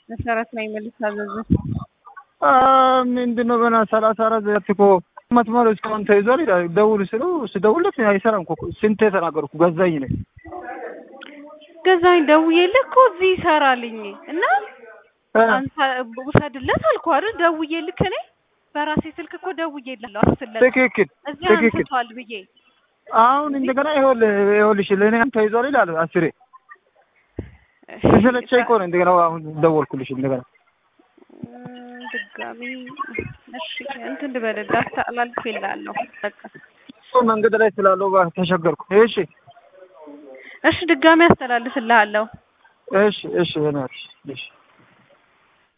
መሰረት ላይ መልስ አዘዘ። ምንድን ነው ገና ሰላሳ አራት ዘት እኮ መስመሩ እስካሁን ተይዟል ይላል። ደውል ስሉ ስደውልለት አይሰራም እኮ ስንቴ ተናገርኩ። ገዛኝ ነኝ ገዛኝ ደውዬልህ እኮ እዚህ ይሰራልኝ እና አንተ ውሰድለት አልኩህ አይደል? ደውዬልህ እኔ በራሴ ስልክ እኮ ደውዬልህ አስለት ትክክል እዚህ ትክክል። አንስቷል ብዬ አሁን እንደገና ይኸውልህ ይኸውልሽ ለእኔም ተይዟል ይላል አስሬ ስለቸኝ እኮ ነው እንደገና አሁን ደወልኩልሽ እንደገና እም፣ ድጋሚ እሺ እንትን ልበልልህ አስተላልፌልሃለሁ። በቃ እሱ መንገድ ላይ ስላለው ጋር ተሸገርኩ። እሺ እሺ ድጋሚ አስተላልፍልሃለሁ። እሺ እሺ በእናትሽ እሺ